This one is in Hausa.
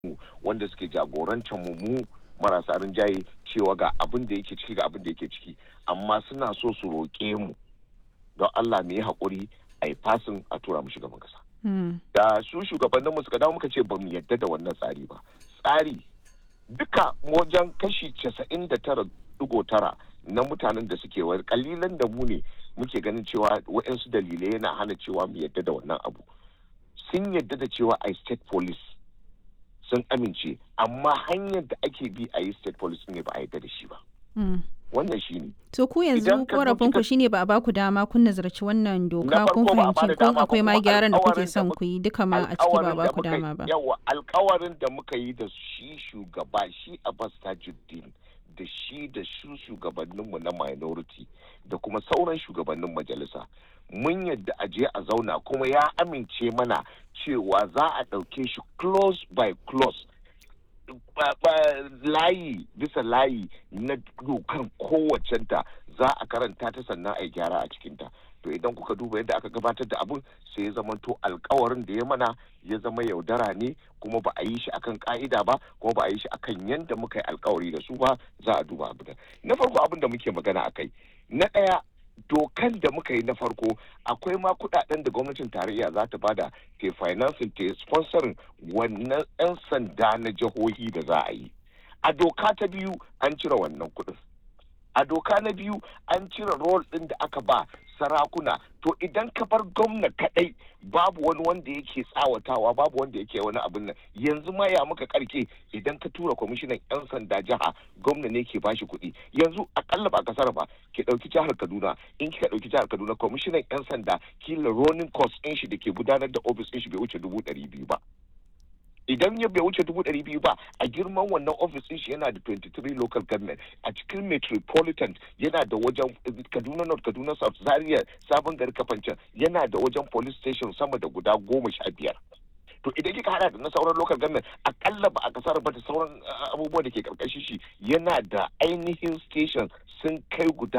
wanda suke jagorantar mu mu marasa rinjaye cewa ga abin da yake ciki ga abin da yake ciki amma suna so su roƙe mu don Allah mu yi haƙuri a yi fasin a tura mu shugaban kasa. Da su shugabannin mu suka dawo muka ce ba mu yadda da wannan tsari ba. Tsari duka wajen kashi casa'in da tara digo tara na mutanen da suke wani kalilan da mu ne muke ganin cewa waɗansu dalilai yana hana cewa mu yadda da wannan abu. Sun yadda da cewa a state police sun amince amma hanyar da ake bi a yi state police ne ba a yadda da shi ba. Wannan shi ne. To ku yanzu korafin ku shine ba a baku dama kun nazarci wannan doka kun fahimci kun akwai ma gyaran da kuke son ku yi duka ma a ciki ba baku dama ba. Yawa alkawarin da muka yi da shi shugaba shi Abbas Tajuddin da shi da su shugabanninmu na minority da kuma sauran shugabannin majalisa mun yadda a je a zauna kuma ya amince mana cewa za a ɗauke shi close by close layi bisa layi na dokan kowacenta za a karanta ta sannan a yi gyara a cikinta to idan kuka duba yadda aka gabatar da abin sai ya zama to alkawarin da ya mana ya zama yaudara ne kuma ba a yi shi akan ka'ida ba kuma ba a yi shi akan yadda muka yi alkawari da su ba za a duba abin na farko abin da muke magana akai na ɗaya dokan da muka yi na farko akwai ma kudaden da gwamnatin tarayya za ta bada ke financing ta sponsorin wannan 'yan sanda na jihohi da za a yi a doka ta biyu an cire wannan kudin a doka na biyu an cire rol ɗin da aka ba sarakuna to idan ka bar gwamna kadai babu wani wanda yake tsawatawa babu wanda yake wani abin nan yanzu ma ya muka karke idan ka tura kwamishinan yan sanda jiha gwamna ne ke bashi kuɗi yanzu akalla ba kasar ba ki ɗauki jihar kaduna in kika ɗauki jihar kaduna kwamishinan yan sanda kila ronin cost ɗin shi da ke gudanar da ofis ɗin shi bai wuce dubu ɗari biyu ba idan ya bai wuce dubu ɗari biyu ba a girman wannan ofis ɗin shi yana da 23 local government a cikin metropolitan yana da wajen kaduna north kaduna south zaria sabon gari kafancan yana da wajen police station sama da guda goma sha biyar to idan kika hada da na sauran local government akalla ba a kasar ba da sauran abubuwa da ke karkashin shi yana da ainihin station sun kai guda